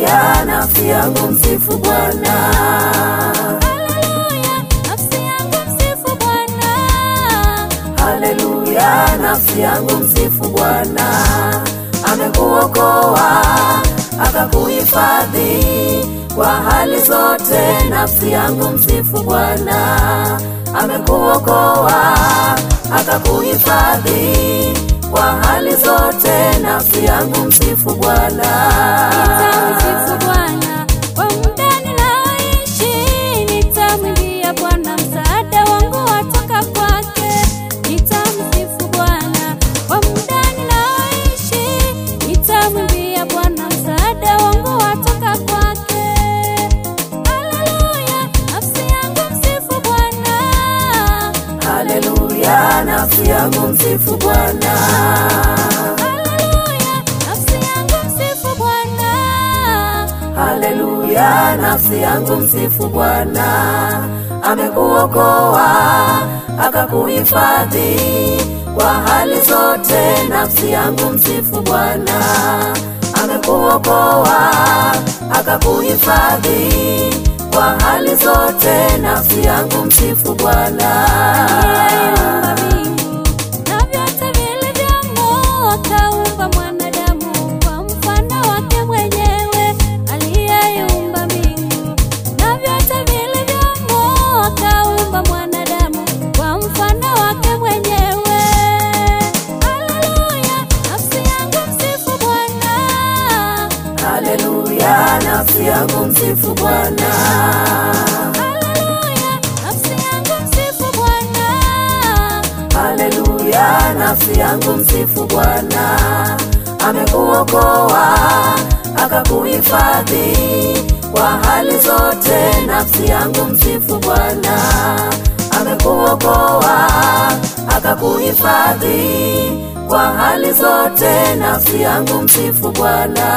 Haleluya, nafsi yangu msifu Bwana. Haleluya, nafsi yangu msifu Bwana. Haleluya, nafsi yangu msifu Bwana. Amekuokoa akakuhifadhi kwa hali zote, nafsi yangu msifu Bwana. Amekuokoa akakuhifadhi kwa hali zote, nafsi yangu msifu Bwana. Nitamsifu Bwana kwa muda ninaoishi, nitamwimbia Bwana, msaada wangu watoka kwake. Nitamsifu Bwana kwa muda ninaoishi, nitamwimbia Bwana, msaada wangu watoka kwake. Haleluya, nafsi yangu msifu Bwana. Haleluya, nafsi yangu msifu Bwana. Haleluya, nafsi yangu msifu Bwana. Haleluya, nafsi yangu msifu Bwana. Amekuokoa akakuhifadhi kwa hali zote, nafsi yangu msifu Bwana. Amekuokoa akakuhifadhi kwa hali zote, nafsi yangu msifu Bwana. Aliyeumba mbingu na vyote vilivyomo, akaumba mwanadamu kwa mfano wake mwenyewe. Aliyeumba mbingu na vyote vilivyomo, akaumba mwanadamu kwa mfano wake mwenyewe. Haleluya, nafsi yangu msifu Bwana. Haleluya, nafsi yangu msifu Bwana. Haleluya, nafsi yangu msifu Bwana. Haleluya, nafsi yangu msifu Bwana. Amekuokoa akakuhifadhi kwa hali zote, nafsi yangu msifu Bwana. Amekuokoa akakuhifadhi kwa hali zote, nafsi yangu msifu Bwana.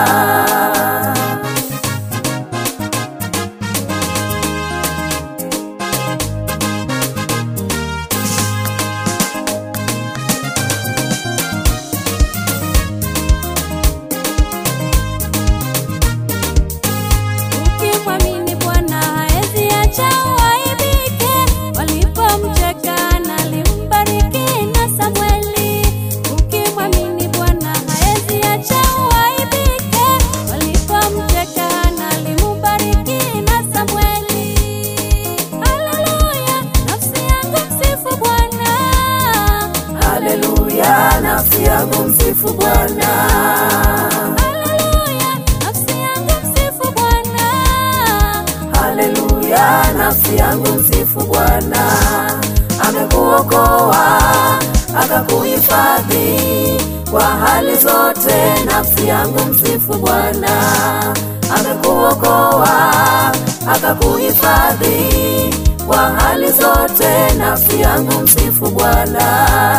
Ukimwamini Bwana haezi acha uaibike. Walipomcheka alimbariki na Samweli. Ukimwamini Bwana haezi acha uaibike. Walipomcheka alimbariki na Samweli. Haleluya, nafsi yangu msifu Bwana. Haleluya, nafsi yangu msifu Bwana. Haleluya, nafsi yangu msifu Bwana. Haleluya, nafsi yangu msifu Bwana. Amekuokoa akakuhifadhi kwa hali zote, nafsi yangu msifu Bwana. Amekuokoa akakuhifadhi kwa hali zote, nafsi yangu msifu Bwana.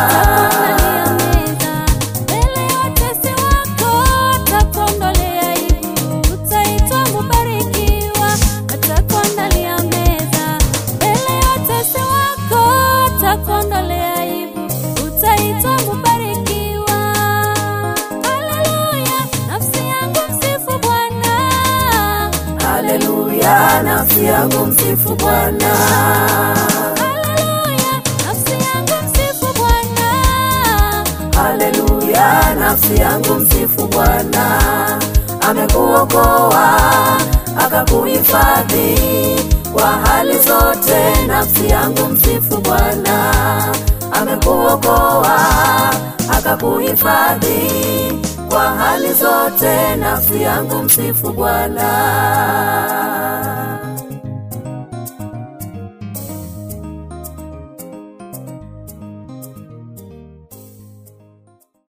Mbele ya watesi wako atakuondolea aibu, utaitwa mbarikiwa. Atakuandalia meza mbele ya watesi wako, atakuondolea aibu, utaitwa mbarikiwa. Haleluya, nafsi yangu msifu Bwana. Haleluya, nafsi yangu msifu Bwana. Haleluya, nafsi yangu msifu Bwana. Haleluya, nafsi yangu msifu Bwana. Amekuokoa akakuhifadhi kwa hali zote, nafsi yangu msifu Bwana. Amekuokoa akakuhifadhi kwa hali zote, nafsi yangu msifu Bwana.